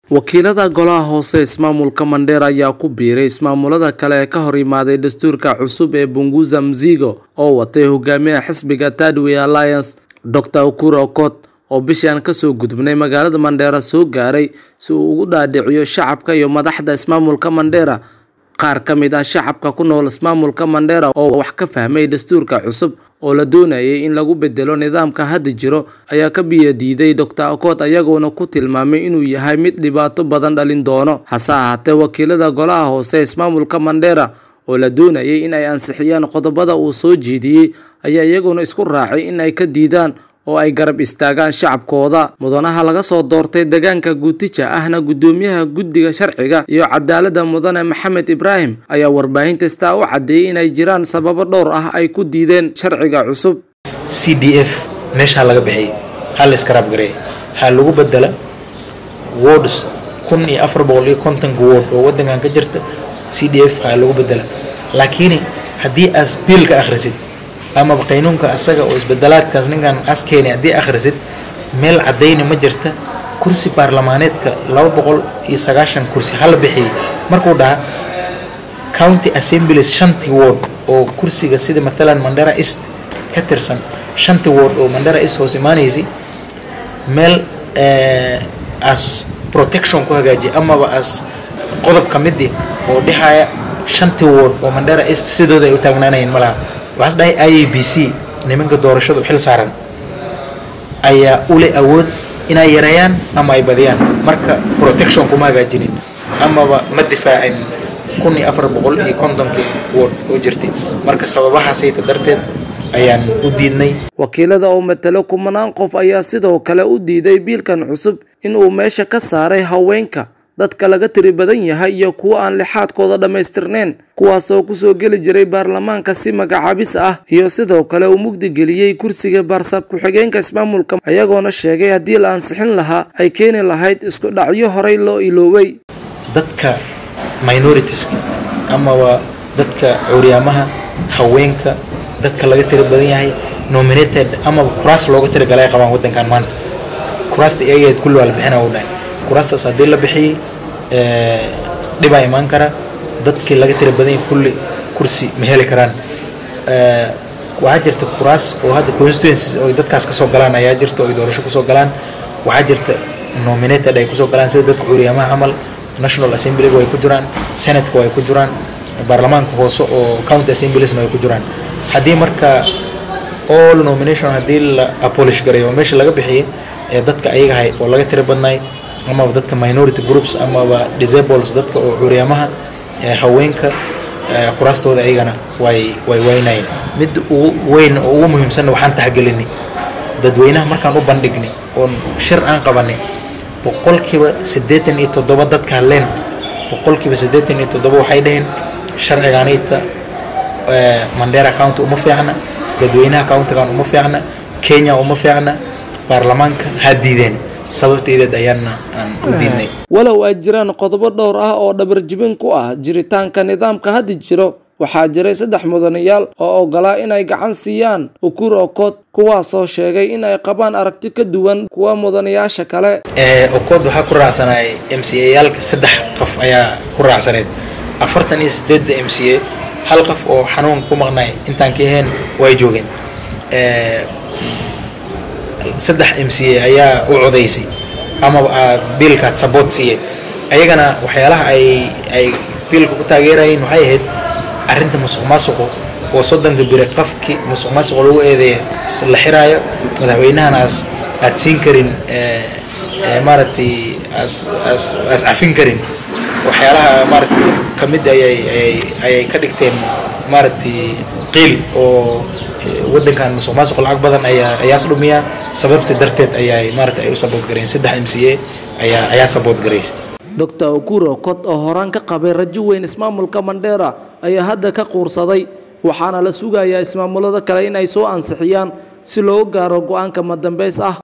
wakiilada golaha hoose ismaamulka mandheera ayaa ku biiray ismaamulada kale ee ka hor yimaaday dastuurka cusub ee bunguza mzigo oo watay hogaamiyaha xisbiga tadway alliance dr ukura okot oo bishaan kasoo gudubnay magaalada mandheera soo gaaray si uu ugu dhaadhiciyo shacabka iyo madaxda ismaamulka mandheera qaar ka mid ah shacabka ku nool ismaamulka mandheera oo wax ka fahmay dastuurka cusub oo la doonayay in lagu bedelo nidaamka hadda jiro ayaa ka biyadiiday dr okot ayagoona ku tilmaamay inuu yahay mid dhibaato badan dhalin doono hase ahaatee wakiilada golaha hoose ismaamulka mandheera oo la doonayay in ay ansixiyaan qodobada uu soo jeediyey ayaa iyaguna isku raacay in ay ka diidaan oo ay garab istaagaan shacabkooda mudanaha laga soo doortay deegaanka guutija ahna guddoomiyaha guddiga sharciga iyo cadaaladda mudane maxamed ibraahim ayaa warbaahinta staa u caddeeyey inay jiraan sababo dhowr ah ay ku diideen sharciga cusub c d f meeshaa laga bixiyay ha la iskaraab gareey ha lagu bedela wards kun iyo afar boqol iyo kontonka ward oo waddankan ka jirta c d f ha lagu bedela laakiin haddii aas biilka akhrisid amaba qaynuunka asaga oo isbedelaadkaas ninkan askeeni haddii akhrisid meel caddayna ma jirta kursi baarlamaaneedka laba boqol iyo sagaashan kursi hala bixiyey markuu dhaha county assemblies shantii ward oo kursiga sida mathalan mandera east ka tirsan shantii ward oo mandera east hoos imaanaysay meel as protection ku hagaajiya amaba as qodob ka midi oo dhexaya shantii ward oo mandera east sidooda ay u taagnaanayeen malaha waxaas dhahay i a b c nimanka doorashadu xil saaran ayaa ule awood inay yareeyaan ama ay badiyaan marka protection kuma hagaajinin amaba ma difaacin kun iyo afar boqol iyo kontonkii ward oo jirtay marka sababahaasayta darteed ayaan u diidnay wakiilada oo matalo kumanaan qof ayaa sidoo kale u diiday biilkan cusub inuu meesha ka saaray haweenka dadka laga tiri badan yahay iyo kuwo aan lixaadkooda dhammaystirnayn kuwaas oo kusoo geli jiray baarlamaanka si magacaabis ah iyo sidoo kale uu mugdi geliyey kursiga baarsaab ku-xigeenka ismaamulka ayagoona sheegay haddii la ansixin lahaa ay keeni lahayd isku dhacyo horey loo ilooway dadka minoritiska amaba dadka curyaamaha haweenka dadka laga tiri badan yahay nominated amaba kuraas looga tirigalay qabaan waddankan maanta kuraasta iyageed kulli waa la bixina u dhahay kuraastaas haddii la bixiyey dhibaa imaan kara dadkii laga tira badanya kulli kursi ma heli karaan waxaa jirta kuraas oo hadda constituencies oo dadkaas kasoo galaan ayaa jirta oo ay doorasho kusoo galaan waxaa jirta nominated ay kusoo galaan sida dadka curyaamaha camal national assemblyga way ku jiraan senatka way ku jiraan baarlamaanka hoose oo county assembliesna way ku jiraan haddii marka all nomination haddii la abolish gareeyo oo meesha laga bixiyay ee dadka ayagahay oo laga tira badnaay amaba dadka minority groups amaba disables dadka oo curyaamaha haweenka kuraastooda ayagana way way weynayeen mid ugu weyn oo ugu muhiimsanna waxaan taxgelinay dadweynaha markaan u bandhignay oon shir aan qabanay boqolkiiba siddeetan iyo toddoba dadka hadleen boqolkiiba siddeetan iyo toddoba waxay dhaheen sharcigaanayta mandera county uma fiicna dadweynaha countigan uma fiicna kenya uma fiicna baarlamaanka ha diideen sababteedeed ayaana aan u diidnay walow ay jiraan qodobo dhowr ah oo dhabarjibin ku ah jiritaanka nidaamka hadda jiro waxaa jiray saddex mudanayaal oo ogolaa inay gacan siiyaan ukur okod kuwaasoo sheegay in ay qabaan aragti ka duwan kuwa mudanayaasha kale okod waxaa ku raacsanay m c a yaalka saddex qof ayaa ku raacsaneyd afartan iyo sideedda m c a hal qof oo xanuunka ku maqnay intaan ka ahayn way joogeen saddex m c a ayaa u codaysay amaba biilkaad saboot siiyeen ayagana waxyaalaha ay ay biilka ku taageerayeen waxay ahayd arrinta musuq maasuqu oo soddonka biri qofkii musuq maasuq lagu eedeeya la xiraayo madaxweynahanaas aad siin karin maaragtay as as as cafin karin waxyaalaha maaragtay kamid ayay ayay ayay ka dhigteen maaragtay qiil oo waddankan musuq maasuq lacag badan ayaa ayaas dhumiya sababta darteed ayaa maarata ay u sabood gareen saddex m c a ayaa ayaa sabood garaysay dr ukuro kot oo horaan ka qabay rajo weyn ismaamulka mandheera ayaa hadda ka quursaday waxaana la sugayaa ismaamulada kale in ay soo ansixiyaan si loo gaaro go-aanka madambeys ah